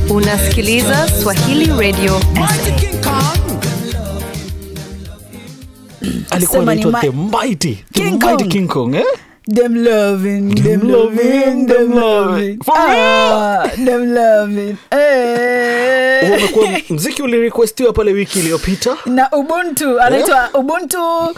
Unasikiliza Swahili Radio alikuwa Sema ni anaitwa ma- the mighty the King mighty Kong. king kong eh? Them loving, Them them loving, loving, them them loving. loving. For Ah, them loving. Huo Eh. umekuwa mziki ulirequestiwa pale wiki iliyopita na ubuntu anaitwa ubuntu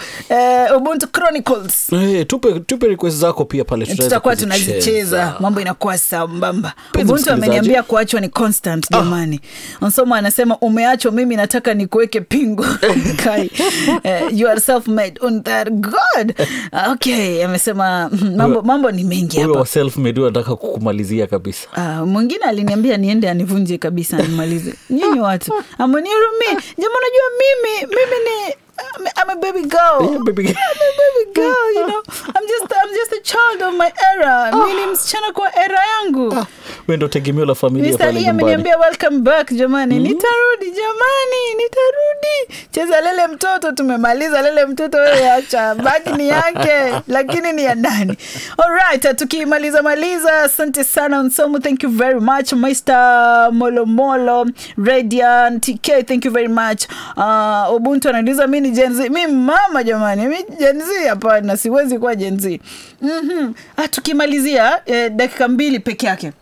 eh, ubuntu chronicles Eh, tupe, tupe request zako pia pale tutaweza tutakuwa kuzicheza. tunazicheza mambo inakuwa sambamba Mpenzi ubuntu msikilizaji. ameniambia kuachwa ni constant jamani nsomo anasema umeachwa mimi nataka nikuweke pingo kai eh, you are self made on that god okay amesema mm, mambo, mambo ni mengi Huyo hapa wa self made anataka kukumalizia kabisa Ah, mwingine aliniambia niende anivunje kabisa nimalize nyinyi watu amonirumi jama unajua mimi mimi ni I'm, I'm a baby girl. Yeah, baby girl. I'm a baby girl, you know. I'm just I'm just a child of my era. Mimi ni msichana kwa era yangu. we ndo tegemeo la familia Mr. pale Lee nyumbani ameniambia welcome back jamani. Nitarudi jamani, nitarudi. Cheza lele mtoto tumemaliza lele mtoto wewe acha. Baki ni yake lakini ni ya ndani. Alright, tukimaliza maliza asante sana Nsomu thank you very much Mr. Molomolo Radiant TK thank you very much. Uh, Ubuntu ananiuliza mimi ni Gen Z. Mimi mama jamani, mimi Gen Z hapana, siwezi kuwa Gen Z. Mhm. Ah, tukimalizia eh, dakika mbili peke yake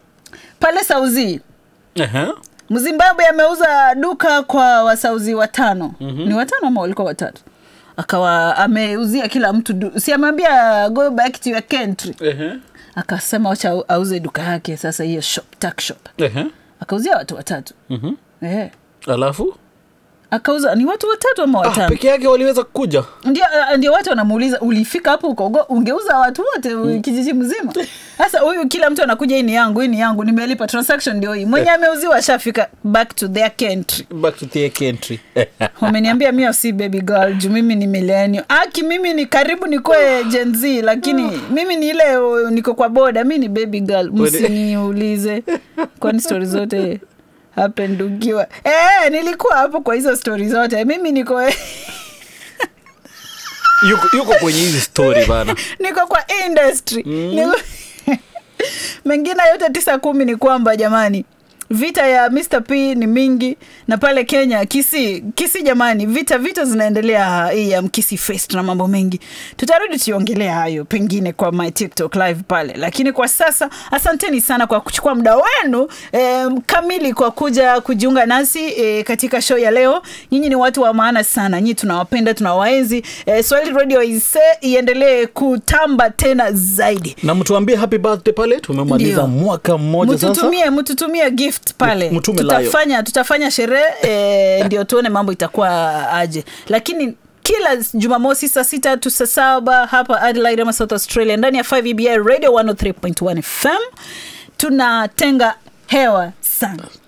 pale Sauzi Aha. Mzimbabwe ameuza duka kwa wasauzi watano mm-hmm. ni watano ama walikuwa watatu akawa ameuzia kila mtu du- si ameambia go back to your country Aha. akasema wacha au- auze duka yake sasa hiyo shop tuck shop Aha. akauzia watu watatu Mhm. eh. alafu akauza ni watu watatu ama ah, watano peke yake waliweza kuja ndio uh, ndio watu wanamuuliza ulifika hapo ukogo ungeuza watu wote mm. kijiji mzima sasa huyu kila mtu anakuja hii ni yangu hii ni yangu nimelipa transaction ndio hii mwenye ameuziwa ashafika back to their country back to their country wameniambia mio si baby girl juu mimi ni milenio aki mimi ni karibu nikuwe Gen Z lakini mimi ni ile uh, niko kwa boda mi ni baby girl msiniulize kwani stori zote happened ukiwa eh, nilikuwa hapo kwa hizo stori zote mimi niko yuko, yuko kwenye hizi story bana niko kwa industry niko... mengine yote tisa kumi ni kwamba jamani vita ya Mr. P ni mingi na pale Kenya kisi kisi jamani vita vita zinaendelea hii ya mkisi fest na mambo mengi tutarudi tuiongelea hayo pengine kwa my TikTok live pale lakini kwa sasa asanteni sana kwa kuchukua muda wenu eh, kamili kwa kuja kujiunga nasi eh, katika show ya leo nyinyi ni watu wa maana sana nyinyi tunawapenda tunawaenzi eh, Swahili Radio ise iendelee kutamba tena zaidi na mtuambie happy birthday pale tumemaliza Ndio. mwaka mmoja sasa mtutumie mtutumie gift pale Mtume layo. tutafanya tutafanya sherehe e, ndio tuone mambo itakuwa aje lakini kila jumamosi saa sita tu saa saba hapa adelaide ama south australia ndani ya 5 ebi radio 103.1 fm tunatenga hewa sana